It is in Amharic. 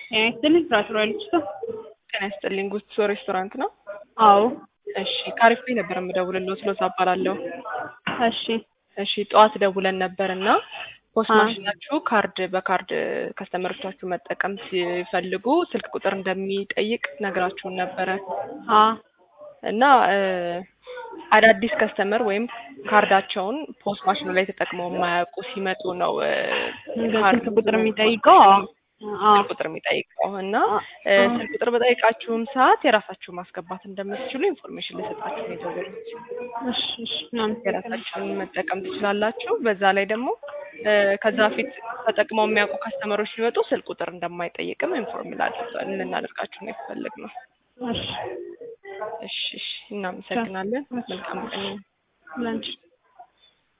ጤና ይስጥልኝ ፍራፍሬ ልጅቷ። ጤና ይስጥልኝ ጉቶ ሬስቶራንት ነው? አዎ እሺ ካሪፍ ላይ ነበር የምደውልልዎት ሎዛ እባላለሁ። እሺ እሺ ጠዋት ደውለን ነበር እና ፖስት አ- ማሽናችሁ ካርድ በካርድ ከስተመሮቻችሁ መጠቀም ሲፈልጉ ስልክ ቁጥር እንደሚጠይቅ ነግራችሁን ነበረ አ እና እ አዳዲስ ከስተመር ወይም ካርዳቸውን ፖስት ማሽኑ ላይ ተጠቅመው የማያውቁ ሲመጡ ነው እ እንደ ካርድ ስልክ ቁጥር የሚጠይቀው አዎ አ ስልክ ቁጥር የሚጠይቀው እና እ አ- ስልክ ቁጥር በጠይቃችሁም ሰዓት የራሳችሁ ማስገባት እንደምትችሉ ኢንፎርሜሽን ልሰጣችሁ ነው የደወልኩት። እሺ እሺ እናመሰግናለን። የራሳችሁን መጠቀም ትችላላችሁ። በዛ ላይ ደግሞ እ ከዛ በፊት ተጠቅመው የሚያውቁ ከስተመሮች ሲመጡ ስልክ ቁጥር እንደማይጠይቅም ኢንፎርም ልናደርጋችሁ ነው የፈለግነው። እሺ እሺ እሺ፣ እናመሰግናለን። መልካም ቀን። ላንቺ